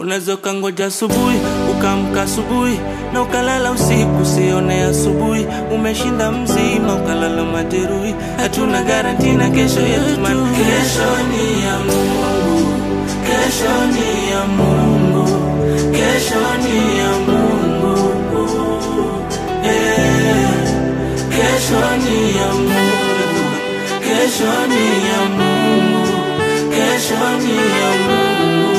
Unaweza ukangoja asubuhi ukaamka asubuhi na ukalala usiku usione asubuhi. Umeshinda mzima ukalala majeruhi. Hatuna garanti na kesho yetu, man. Kesho ni ya Mungu, kesho ni ya Mungu, kesho ni ya Mungu. Eh, kesho ni ya Mungu, kesho ni ya Mungu, kesho ni ya Mungu.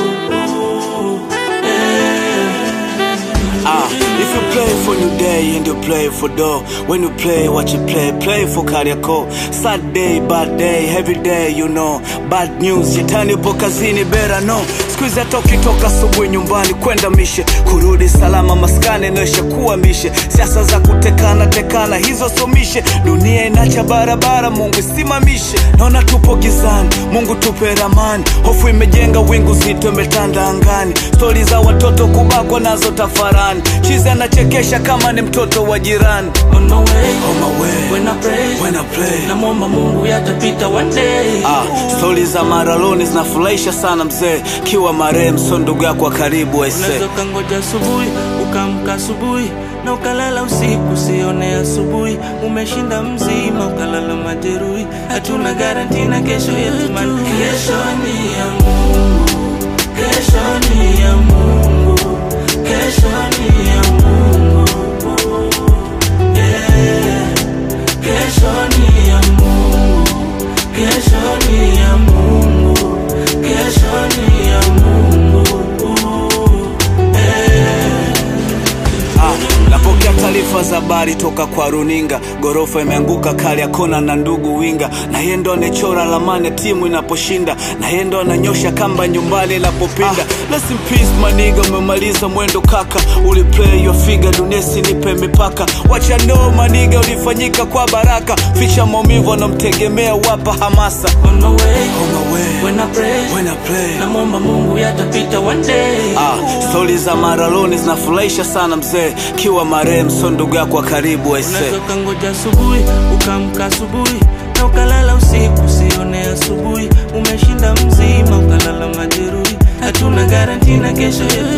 Ah, if you play for new day and you play for dough When you play what you play, play for Kariako Sad day, bad day, every day you know Bad news, shetani yupo kazini bera no Siku hizi hata ukitoka asubuhi nyumbani kwenda mishe Kurudi salama maskani inaisha kuwa mishe Siasa za kutekana tekana hizo somishe Dunia inacha barabara Mungu isimamishe Naona tupo gizani, Mungu tupe ramani Hofu imejenga wingu zito imetanda angani Stori za watoto kubakwa nazo tafarani Chizi anachekesha kama ni mtoto wa jirani On my way, On my way, when I pray, when I play namwomba Mungu yatapita one day. Ah, stori za maraloni zinafurahisha sana mzee Kiwa marehemu so ndugu yako wa karibu aise Unaweza ukangoja asubuhi ukaamka asubuhi na ukalala usiku usione asubuhi. Umeshinda mzima ukalala majeruhi. Hatuna garanti na kesho yetu, man. Kesho ni ya Mungu, kesho ni ya Mungu, kesho ni ya Mungu. Yeah. Kesho ni ya Mungu, kesho ni ya Mungu, kesho ni ya Mungu. Ah, napokea taarifa za habari toka kwa runinga gorofa imeanguka kali ya kona na ndugu winga na yeye ndo anechora lamani ya timu inaposhinda na yeye ndo ananyosha kamba nyumbani inapopinda ah, rest in peace maniga umemaliza mwendo kaka uliplay your figure dunia sinipe mipaka wacha no maniga ulifanyika kwa baraka ficha maumivu anamtegemea wapa hamasa On my way, On my way, when I pray, when I play namwomba Mungu yatapita one day. Ah, stori za maraloni zinafurahisha sana mzee kiwa marehemu so ndugu yako wa karibu aise Unaweza ukangoja asubuhi ukaamka asubuhi na ukalala usiku usione asubuhi. Umeshinda mzima ukalala majeruhi. Hatuna garanti na kesho yetu,